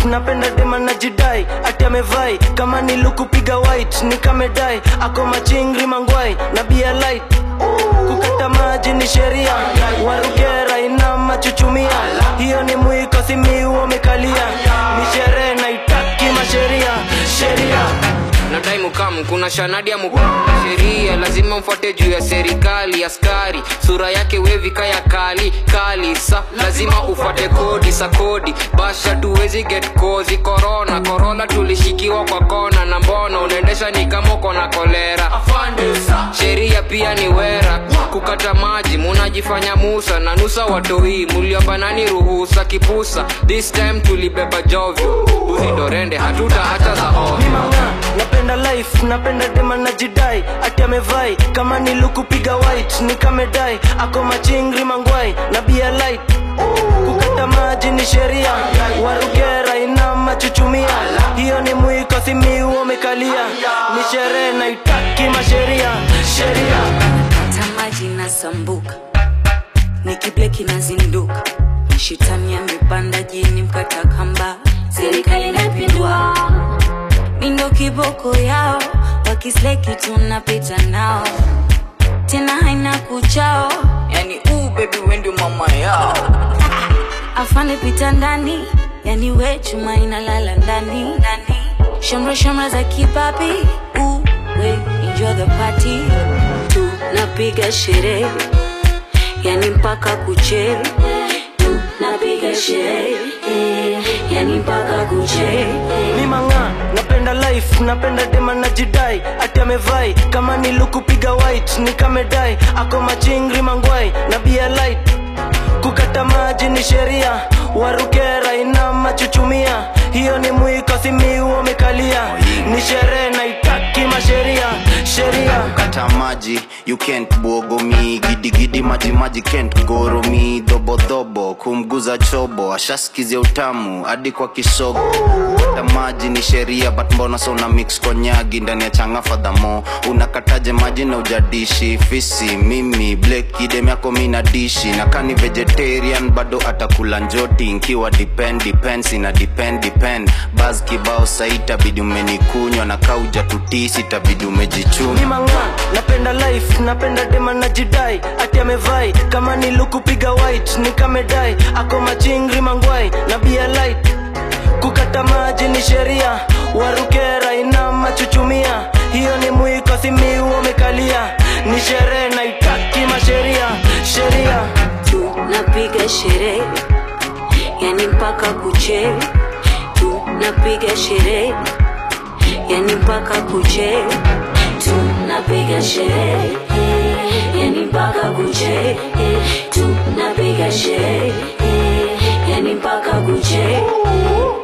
life napenda dema na jidai ati amevai kama nilukupiga white nikamedai ako machingri mangwai na bia light kukata maji ni sheria warugera ina machuchumia hiyo ni mwiko simiu umekalia ni sherehe naitaki masheria sheria nadai mukamu kuna shanadi ya mukamu sheria lazima mfuate juu ya serikali askari sura yake wevika ya kali kali sa lazima ufuate kodi sa kodi basha tuwezi get kozi korona korona tulishikiwa kwa kona na mbona unaendesha ni kama uko na kolera sheria pia ni wera kukata maji munajifanya musa na nusa watoi muliobanani ruhusa kipusa this time tulibeba jovyo uzindorende hatuta hata za ovyo mimanga napenda life napenda dema na jidai ati amevai kama nilukupiga white nikamedai ako machingri mangwai na bia light kukata maji ni sheria warugera ina machuchumia hiyo ni mwiko simiu umekalia ni sherehe naitaki masheria sheria hata maji na sambuka nikibleki na zinduka mashitani amepanda jini mkata kamba serikali inapindwa mindo kiboko yao wakisleki tunapita nao tena haina kuchao yani uu bebi wendi mama yao afande pita ndani yani we chuma inalala ndani ndani shamra shamra za kipapi uu we enjoy the party tunapiga sherehe yani mpaka kucheri tunapiga sherehe yani mpaka kucheri mimanga napenda life napenda dema na jidai ati amevai kama nilukupiga white nikamedai ako machingri mangwai na bia light kukata maji ni sheria warugera ina machuchumia hiyo ni mwiko simiu umekalia ni sherehe naitaki masheria sheria kata maji you can't bogo mi gidigidi maji maji can't goro mi dhobodhobo kumguza chobo ashaskizia utamu hadi kwa kisogo kata maji ni sheria but mbona so una mix konyagi ndani ya changa fadhamo unakataje maji na ujadishi fisi mimi blek idem yako mi na dishi na kani vegetarian bado atakula njoti nkiwa depend depends ina depend depend bas kibao saitabidi umenikunywa na kauja tutisi tabidi umejichuma mimanga napenda life napenda dema na jidai ati amevai kama nilukupiga white nikamedai ako machingri mangwai na bia light kukata maji ni sheria warugera ina machuchumia hiyo ni mwiko simiu umekalia ni sherehe naitaki masheria sheria tunapiga sherehe yani mpaka kucheri tunapiga sherehe yani mpaka kucheri tunapiga sherehe yani mpaka kucheri tunapiga sherehe yani mpaka kucheri